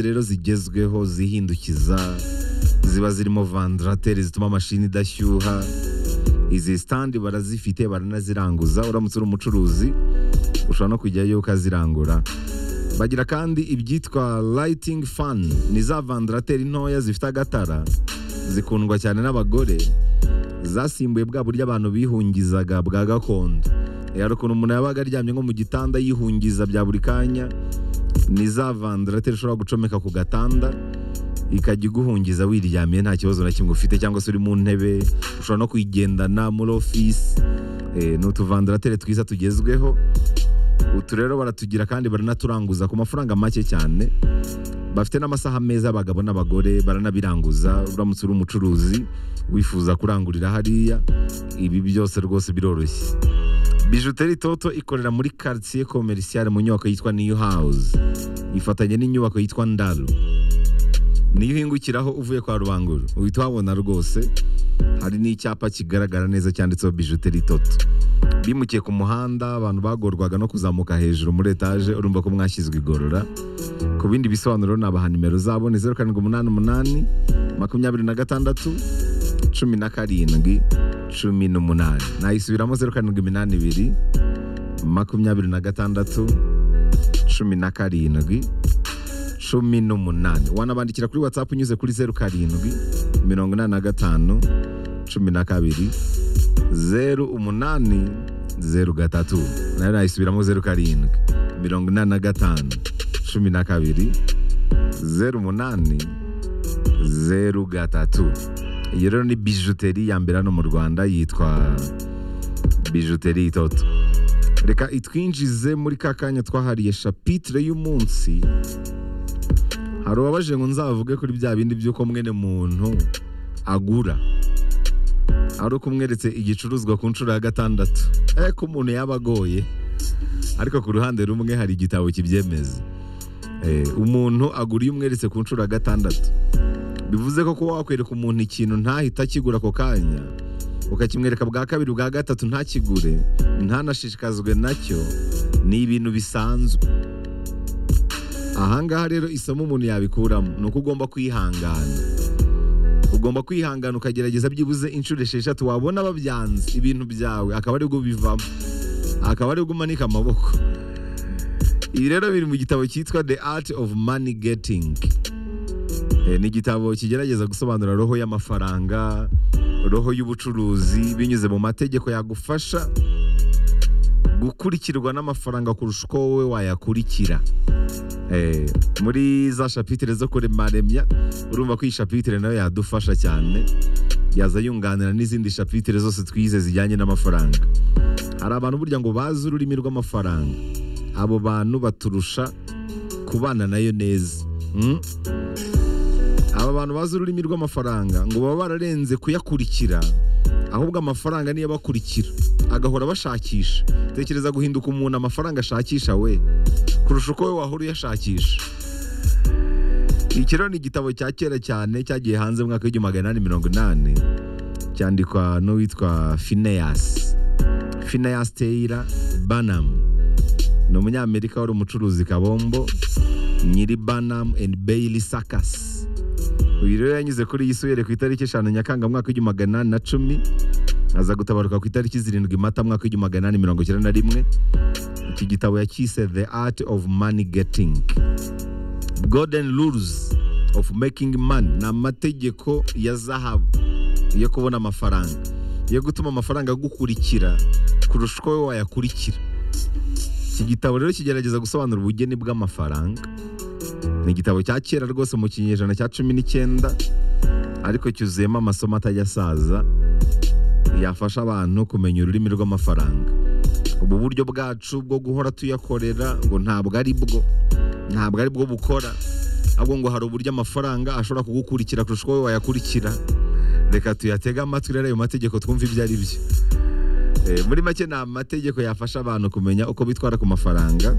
rero zigezweho zihindukiza ziba zirimo vandarateri zituma amashini idashyuha izi sitandi barazifite baranaziranguza uramutse uri umucuruzi ushobora no kujyayo ukazirangura bagira kandi ibyitwa lighting fan ni za vandarateri ntoya zifite agatara zikundwa cyane n'abagore zasimbuye bwa buryo abantu bihungizaga bwa gakondo rero ukuntu umuntu yabaga aryamye nko mu gitanda yihungiza bya buri kanya ni za vandarateri ushobora gucomeka ku gatanda ikajya iguhungiza wiryamiye nta kibazo na kimwe ufite cyangwa se uri mu ntebe ushobora no kuyigendana muri ofisi Eh, ni utuvandarateri twiza tugezweho utu rero baratugira kandi baranaturanguza ku mafaranga make cyane bafite n'amasaha meza abagabo n'abagore baranabiranguza uramutse uri umucuruzi wifuza kurangurira hariya ibi byose rwose biroroshye bijuteri toto ikorera muri quartier commercial mu nyubako yitwa new house ifatanye n'inyubako yitwa ndaro niyo uhingukiraho uvuye kwa rubanguru uhita uhabona rwose hari n'icyapa kigaragara neza cyanditseho bijuteri toto bimukiye ku muhanda abantu bagorwaga no kuzamuka hejuru muri etaje urumva ko mwashyizwe igorora ku bindi bisobanuro nabaha nimero zabo ni zeru karindwi umunani umunani makumyabiri na gatandatu cumi na karindwi cumi n'umunani nayisubiramo zeru karindwi iminani ibiri makumyabiri na gatandatu cumi na karindwi cumi n'umunani wanabandikira kuri watsapu unyuze kuri zeru karindwi mirongo inani na gatanu cumi na kabiri zeru umunani zeru gatatu nayo nayisubiramo zeru karindwi mirongo inani na gatanu cumi na kabiri zeru umunani zeru gatatu iyo rero ni bijuteri ya mbere hano mu rwanda yitwa bijuteri itoto reka itwinjize muri ka kanya twahariye shapitire y'umunsi hari uwabaje ngo nzavuge kuri bya bindi by'uko mwene muntu agura ari uko umweretse igicuruzwa ku nshuro ya gatandatu eh ko umuntu yaba agoye ariko ku ruhande rumwe hari igitabo kibyemeza Eh, umuntu agura iyo umweretse ku nshuro ya gatandatu bivuze ko kuba wakwereka umuntu ikintu ntahita akigura ako kanya ukakimwereka bwa kabiri bwa gatatu ntakigure ntanashishikazwe nacyo ni ibintu bisanzwe ahangaha rero isomo umuntu yabikuramo ni uko ugomba kwihangana ugomba kwihangana ukagerageza byibuze inshuro esheshatu wabona babyanze ibintu byawe akaba aribwo bivamo akaba aribwo umanika amaboko ibi rero biri mu gitabo cyitwa the art of money getting Eh, ni igitabo kigerageza gusobanura roho y'amafaranga roho y'ubucuruzi binyuze mu mategeko yagufasha gukurikirwa n'amafaranga kurusha uko wowe wayakurikira Eh, muri za shapitire zo kuremaremya urumva ko iyi shapitire nayo yadufasha cyane yaza yunganira n'izindi shapitire zose twize zijyanye n'amafaranga hari abantu burya ngo bazi ururimi rw'amafaranga abo bantu baturusha kubana nayo neza Mm. aba bantu bazi ururimi rw'amafaranga ngo baba bararenze kuyakurikira ahubwo amafaranga niyo abakurikira agahora bashakisha tekereza guhinduka umuntu amafaranga ashakisha we kurusha uko we wahora uyashakisha iki rero ni igitabo cya kera cyane cyagiye hanze mu mwaka w'igihumbi magana inani mirongo inani cyandikwa n'uwitwa fineyasi fineyasi teyira banamu ni umunyamerika wari umucuruzi kabombo nyiri banamu endi beyiri sakasi uyu rero yanyuze kuri iyi subire ku itariki eshanu nyakanga mwaka w'igihumbi magana inani na cumi aza gutabaruka ku itariki zirindwi mata mwaka w'igihumbi magana inani mirongo icyenda na rimwe iki gitabo yakise the art of money getting golden rules of making money ni amategeko ya zahabu yo kubona amafaranga yo gutuma amafaranga agukurikira kurusha uko wowe wayakurikira iki gitabo rero kigerageza gusobanura ubugeni bw'amafaranga ni igitabo cya kera rwose mu kinyejana cya cumi n'icyenda ariko cyuzuyemo amasomo atajya asaza yafasha abantu kumenya ururimi rw'amafaranga ubu buryo bwacu bwo guhora tuyakorera ngo ntabwo ari bwo ntabwo ari bwo bukora ahubwo ngo hari uburyo amafaranga ashobora kugukurikira kurusha uko wowe wayakurikira reka tuyatege amatwi rero ayo mategeko twumve ibyo ari byo Eh, muri make ni amategeko yafasha abantu kumenya uko bitwara ku mafaranga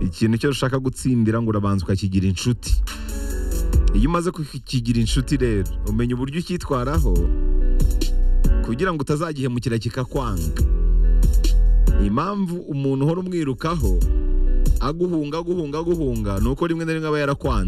ikintu cyose ushaka gutsindira ngo urabanza ukakigira inshuti iyo umaze kukigira inshuti rero umenya uburyo ucyitwaraho kugira ngo utazagihemukira kikakwanga impamvu umuntu uhora umwirukaho aguhunga aguhunga aguhunga ni uko rimwe na rimwe aba yarakwanze